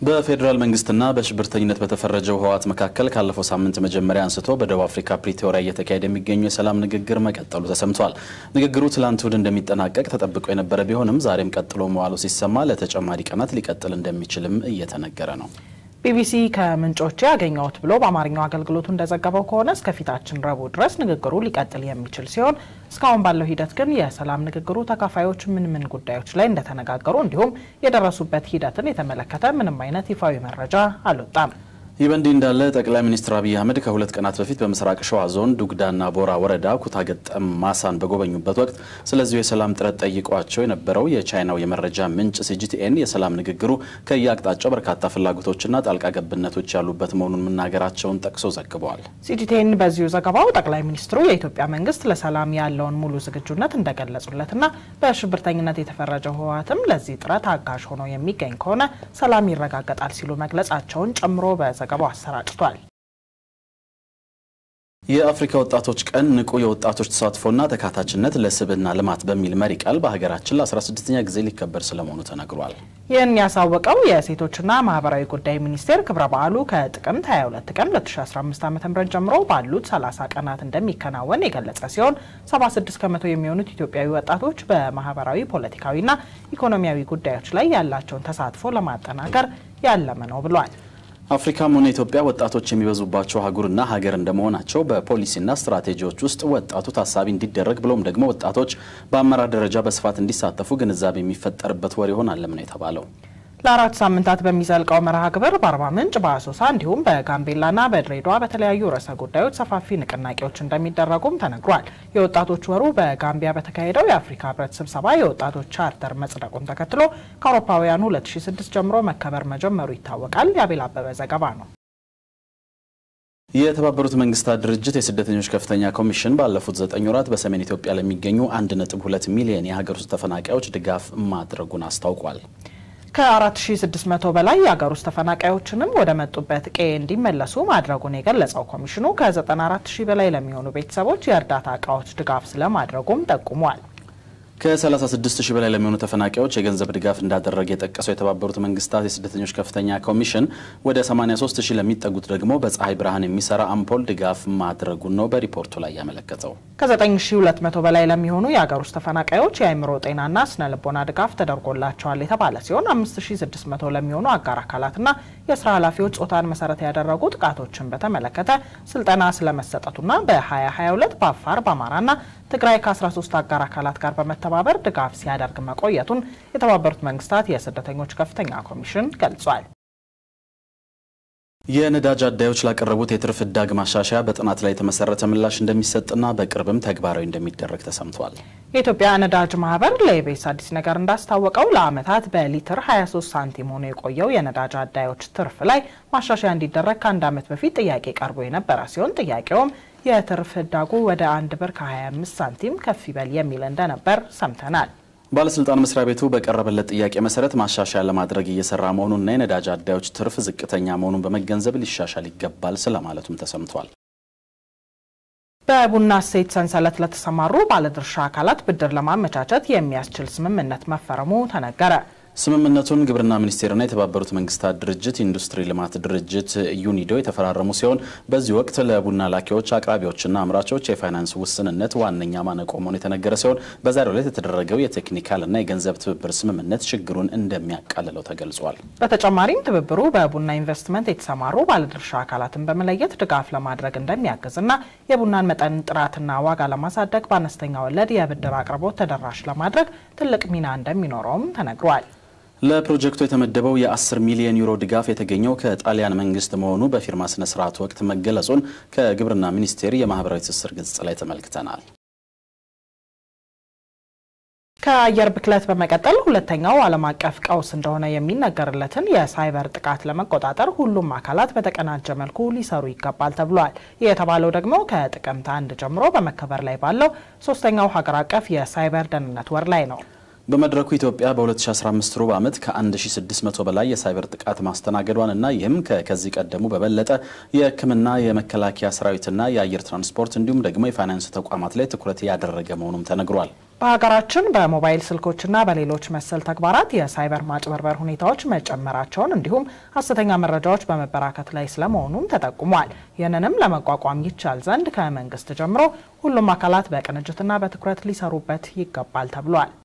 በፌዴራል መንግስትና በሽብርተኝነት በተፈረጀው ህወሓት መካከል ካለፈው ሳምንት መጀመሪያ አንስቶ በደቡብ አፍሪካ ፕሪቶሪያ እየተካሄደ የሚገኘው የሰላም ንግግር መቀጠሉ ተሰምቷል። ንግግሩ ትላንት እሁድ እንደሚጠናቀቅ ተጠብቆ የነበረ ቢሆንም ዛሬም ቀጥሎ መዋሉ ሲሰማ ለተጨማሪ ቀናት ሊቀጥል እንደሚችልም እየተነገረ ነው። ቢቢሲ ከምንጮቼ ያገኘሁት ብሎ በአማርኛው አገልግሎቱ እንደዘገበው ከሆነ እስከፊታችን ረቡዕ ድረስ ንግግሩ ሊቀጥል የሚችል ሲሆን እስካሁን ባለው ሂደት ግን የሰላም ንግግሩ ተካፋዮች ምን ምን ጉዳዮች ላይ እንደተነጋገሩ እንዲሁም የደረሱበት ሂደትን የተመለከተ ምንም አይነት ይፋዊ መረጃ አልወጣም። ይህ በእንዲህ እንዳለ ጠቅላይ ሚኒስትር አብይ አህመድ ከሁለት ቀናት በፊት በምስራቅ ሸዋ ዞን ዱግዳና ቦራ ወረዳ ኩታ ገጠም ማሳን በጎበኙበት ወቅት ስለዚሁ የሰላም ጥረት ጠይቋቸው የነበረው የቻይናው የመረጃ ምንጭ ሲጂቲኤን የሰላም ንግግሩ ከየአቅጣጫው በርካታ ፍላጎቶችና ጣልቃ ገብነቶች ያሉበት መሆኑን መናገራቸውን ጠቅሶ ዘግበዋል። ሲጂቲኤን በዚሁ ዘገባው ጠቅላይ ሚኒስትሩ የኢትዮጵያ መንግስት ለሰላም ያለውን ሙሉ ዝግጁነት እንደገለጹለትና በሽብርተኝነት የተፈረጀው ህወሓትም ለዚህ ጥረት አጋዥ ሆኖ የሚገኝ ከሆነ ሰላም ይረጋገጣል ሲሉ መግለጻቸውን ጨምሮ ዘገባው አሰራጭቷል። የአፍሪካ ወጣቶች ቀን ንቁ የወጣቶች ተሳትፎና ተካታችነት ለስብዕና ልማት በሚል መሪ ቃል በሀገራችን ለ16ኛ ጊዜ ሊከበር ስለመሆኑ ተነግሯል። ይህን ያሳወቀው የሴቶችና ማህበራዊ ጉዳይ ሚኒስቴር ክብረ በዓሉ ከጥቅምት 22 ቀን 2015 ዓ ም ጀምሮ ባሉት 30 ቀናት እንደሚከናወን የገለጸ ሲሆን 76 ከመቶ የሚሆኑት ኢትዮጵያዊ ወጣቶች በማህበራዊ ፖለቲካዊና ኢኮኖሚያዊ ጉዳዮች ላይ ያላቸውን ተሳትፎ ለማጠናከር ያለመ ነው ብሏል። አፍሪካም ሆነ ኢትዮጵያ ወጣቶች የሚበዙባቸው አህጉርና ሀገር እንደመሆናቸው በፖሊሲና ስትራቴጂዎች ውስጥ ወጣቱ ታሳቢ እንዲደረግ ብሎም ደግሞ ወጣቶች በአመራር ደረጃ በስፋት እንዲሳተፉ ግንዛቤ የሚፈጠርበት ወር ይሆናልም ነው የተባለው። ለአራት ሳምንታት በሚዘልቀው መርሃ ግብር በአርባ ምንጭ፣ በአሶሳ እንዲሁም በጋምቤላና በድሬዳዋ በተለያዩ ርዕሰ ጉዳዮች ሰፋፊ ንቅናቄዎች እንደሚደረጉም ተነግሯል። የወጣቶች ወሩ በጋምቢያ በተካሄደው የአፍሪካ ህብረት ስብሰባ የወጣቶች ቻርተር መጽደቁን ተከትሎ ከአውሮፓውያኑ 2006 ጀምሮ መከበር መጀመሩ ይታወቃል። የአቤል አበበ ዘገባ ነው። የተባበሩት መንግስታት ድርጅት የስደተኞች ከፍተኛ ኮሚሽን ባለፉት ዘጠኝ ወራት በሰሜን ኢትዮጵያ ለሚገኙ 1.2 ሚሊዮን የሀገር ውስጥ ተፈናቃዮች ድጋፍ ማድረጉን አስታውቋል። ከ4600 በላይ የሀገር ውስጥ ተፈናቃዮችንም ወደ መጡበት ቀዬ እንዲመለሱ ማድረጉን የገለጸው ኮሚሽኑ ከ94000 በላይ ለሚሆኑ ቤተሰቦች የእርዳታ እቃዎች ድጋፍ ስለማድረጉም ጠቁሟል። ከ36 ሺህ በላይ ለሚሆኑ ተፈናቃዮች የገንዘብ ድጋፍ እንዳደረገ የጠቀሰው የተባበሩት መንግስታት የስደተኞች ከፍተኛ ኮሚሽን ወደ 83 ሺህ ለሚጠጉት ደግሞ በፀሐይ ብርሃን የሚሰራ አምፖል ድጋፍ ማድረጉን ነው በሪፖርቱ ላይ ያመለከተው። ከ9200 በላይ ለሚሆኑ የሀገር ውስጥ ተፈናቃዮች የአእምሮ ጤናና ስነ ልቦና ድጋፍ ተደርጎላቸዋል የተባለ ሲሆን 5600 ለሚሆኑ አጋር አካላትና የስራ ኃላፊዎች ጾታን መሰረት ያደረጉ ጥቃቶችን በተመለከተ ስልጠና ስለመሰጠቱና በ2022 በአፋር በአማራና ትግራይ ከ13 አጋር አካላት ጋር በመተባበር ድጋፍ ሲያደርግ መቆየቱን የተባበሩት መንግስታት የስደተኞች ከፍተኛ ኮሚሽን ገልጿል። የነዳጅ አዳዮች ላቀረቡት የትርፍ ህዳግ ማሻሻያ በጥናት ላይ የተመሰረተ ምላሽ እንደሚሰጥና በቅርብም ተግባራዊ እንደሚደረግ ተሰምቷል። የኢትዮጵያ ነዳጅ ማህበር ለኢቢኤስ አዲስ ነገር እንዳስታወቀው ለዓመታት በሊትር 23 ሳንቲም ሆኖ የቆየው የነዳጅ አዳዮች ትርፍ ላይ ማሻሻያ እንዲደረግ ከአንድ ዓመት በፊት ጥያቄ ቀርቦ የነበረ ሲሆን ጥያቄውም የትርፍ ህዳጉ ወደ አንድ ብር ከ25 ሳንቲም ከፍ ይበል የሚል እንደነበር ሰምተናል። ባለስልጣን መስሪያ ቤቱ በቀረበለት ጥያቄ መሰረት ማሻሻያ ለማድረግ እየሰራ መሆኑንና የነዳጅ አዳዮች ትርፍ ዝቅተኛ መሆኑን በመገንዘብ ሊሻሻል ይገባል ስለማለቱም ተሰምቷል። በቡና እሴት ሰንሰለት ለተሰማሩ ባለድርሻ አካላት ብድር ለማመቻቸት የሚያስችል ስምምነት መፈረሙ ተነገረ። ስምምነቱን ግብርና ሚኒስቴርና የተባበሩት መንግስታት ድርጅት ኢንዱስትሪ ልማት ድርጅት ዩኒዶ የተፈራረሙ ሲሆን በዚህ ወቅት ለቡና ላኪዎች፣ አቅራቢዎችና አምራቾች የፋይናንስ ውስንነት ዋነኛ ማነቆ መሆኑ የተነገረ ሲሆን በዛሬው ዕለት የተደረገው የቴክኒካልና የገንዘብ ትብብር ስምምነት ችግሩን እንደሚያቃልለው ተገልጿል። በተጨማሪም ትብብሩ በቡና ኢንቨስትመንት የተሰማሩ ባለድርሻ አካላትን በመለየት ድጋፍ ለማድረግ እንደሚያግዝና የቡናን መጠን ጥራትና ዋጋ ለማሳደግ በአነስተኛ ወለድ የብድር አቅርቦት ተደራሽ ለማድረግ ትልቅ ሚና እንደሚኖረውም ተነግሯል። ለፕሮጀክቱ የተመደበው የ10 ሚሊዮን ዩሮ ድጋፍ የተገኘው ከጣሊያን መንግስት መሆኑ በፊርማ ስነ ስርዓት ወቅት መገለጹን ከግብርና ሚኒስቴር የማህበራዊ ትስስር ገጽ ላይ ተመልክተናል። ከአየር ብክለት በመቀጠል ሁለተኛው ዓለም አቀፍ ቀውስ እንደሆነ የሚነገርለትን የሳይበር ጥቃት ለመቆጣጠር ሁሉም አካላት በተቀናጀ መልኩ ሊሰሩ ይገባል ተብሏል። ይህ የተባለው ደግሞ ከጥቅምት አንድ ጀምሮ በመከበር ላይ ባለው ሶስተኛው ሀገር አቀፍ የሳይበር ደህንነት ወር ላይ ነው። በመድረኩ ኢትዮጵያ በ2015 ሩብ ዓመት ከ1600 በላይ የሳይበር ጥቃት ማስተናገዷን እና ይህም ከዚህ ቀደሙ በበለጠ የሕክምና የመከላከያ ሰራዊትና የአየር ትራንስፖርት እንዲሁም ደግሞ የፋይናንስ ተቋማት ላይ ትኩረት ያደረገ መሆኑም ተነግሯል። በሀገራችን በሞባይል ስልኮችና በሌሎች መሰል ተግባራት የሳይበር ማጭበርበር ሁኔታዎች መጨመራቸውን እንዲሁም ሀሰተኛ መረጃዎች በመበራከት ላይ ስለመሆኑም ተጠቁሟል። ይህንንም ለመቋቋም ይቻል ዘንድ ከመንግስት ጀምሮ ሁሉም አካላት በቅንጅትና በትኩረት ሊሰሩበት ይገባል ተብሏል።